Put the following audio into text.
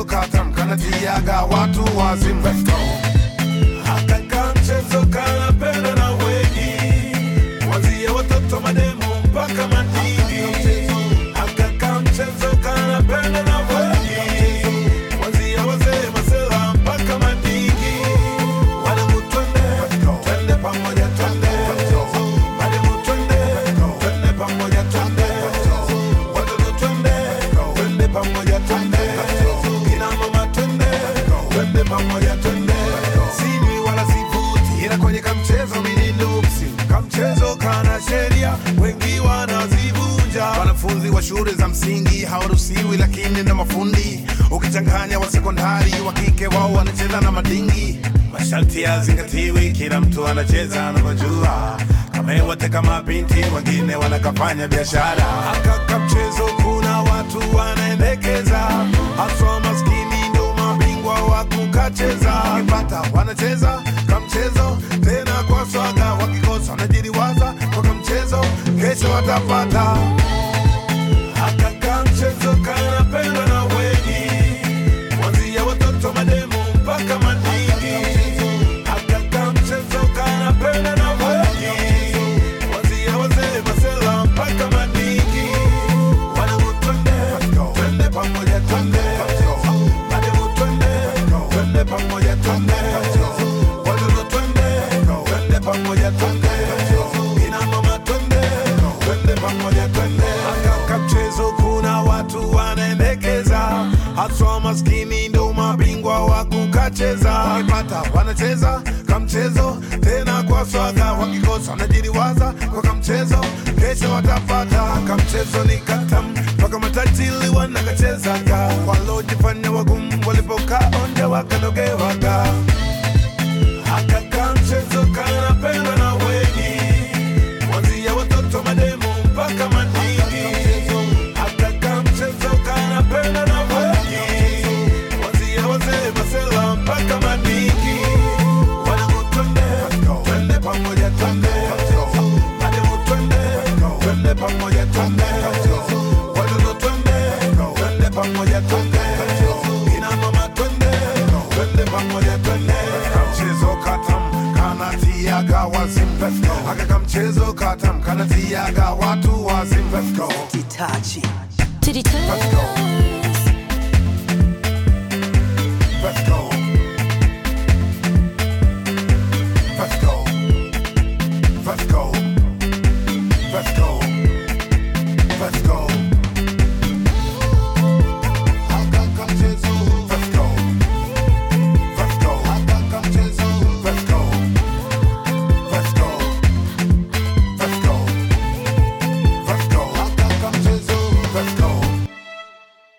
katam kanatiaga watu wazim Let's go. Akaka mchezo kanapenda na wengi, kuanzia watoto mademu mpaka madigi. Akaka mchezo kanapenda na wengi, kuanzia wazee masela mpaka madigi. Wanangu twende, twende pamoja twende. Mademu twende, twende pamoja twende. Watoto twende, twende pamoja twende. Kina mama twende, twende pamoja twende. Sinywi wala sivuti ila kwenye kamchezo mimi nuksi kamchezo kana sheria wengi wanazivunja wanafunzi wa shule za msingi hawaruhusiwi lakini ndo mafundi ukichanganya wa sekondari wa kike wao wanacheza na madingi masharti yazingatiwi kila mtu anacheza anavyojua kama wote kama binti wengine wanakafanya biashara akaka mchezo kuna watu wanaendekeza haswa maskini ndo mabingwa wa kukacheza wakipata wanacheza kamchezo tena kwa swaga wakikosa wanajiriwaza kwa kamchezo kesho watapata Akaka mchezo kanapendwa na wengi, kuanzia watoto mademu mpaka madigi. Akaka mchezo kanapendwa na wengi, kuanzia wazee masela mpaka madigi. Wanangu twende, twende pamoja twende. Mademu twende, twende pamoja twende. Watoto twende, twende pamoja twende. Kina mama twende, twende pamoja twende. Akaka mchezo kuna watu wanaendekeza haswa maskini ndo mabingwa wa kukacheza wakipata wanacheza kamchezo tena kwa swaga wakikosa wanajiriwaza kwa kamchezo kesho watapata kamchezo ni katam mpaka matajili wanakachezaga walojifanya wagumu walipokaa onde wakanogewaga Akaka mchezo kanapendwa na wengi, kuanzia watoto mademu mpaka madigi. Akaka mchezo kanapendwa na wengi, kuanzia wazee masela mpaka madigi. Wanangu twende, twende pamoja twende. Mademu twende, twende pamoja twende. Watoto twende, twende pamoja twende. Kina mama twende, twende pamoja twende. kamchezo katam kanatiaga wazim akaka mchezo katam kanatiaga watu wazim Let's go. Itachi. To the top. Let's go.